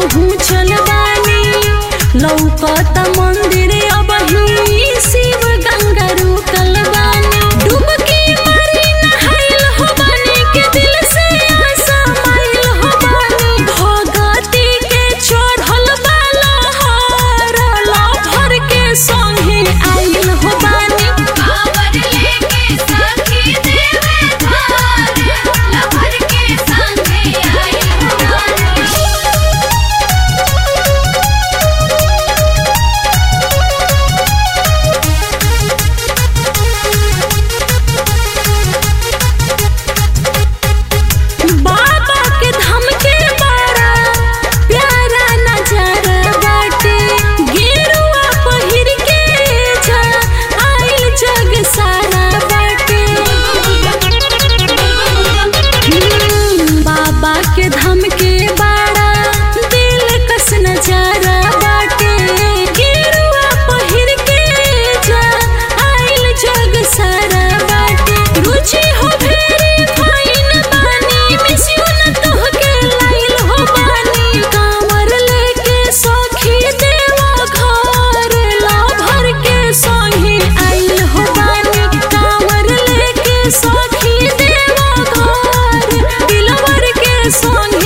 पहुँचल बानी लौकत मंदिर अब ही शिव गंगा रुकल बानी डुबकी मारी नहाइल हो बानी के दिल से आशा माइल हो बानी भगती के चढ़ल बाला हरला भर के संगे आइल हो बानी कांवर लेके सखी देवे धार लहर के संगे आई हो बाबा के धाम के बड़ा प्यारा नजारा बाटे गेरुआ पहिर के जा आइल जग सारा बाटे हम्म, बाबा के धाम के बड़ा दिल कस नजारा बाटे गेरुआ पहिर के जा आइल जग सारा बाटे रुचि हो फेरी फाइन बानी मिसियो न तोहके लाइल हो बानी कांवर लेके सखी देवा घर ला भर के संगे आइल हो बानी कांवर लेके सखी देवा घर दिलवर के संगे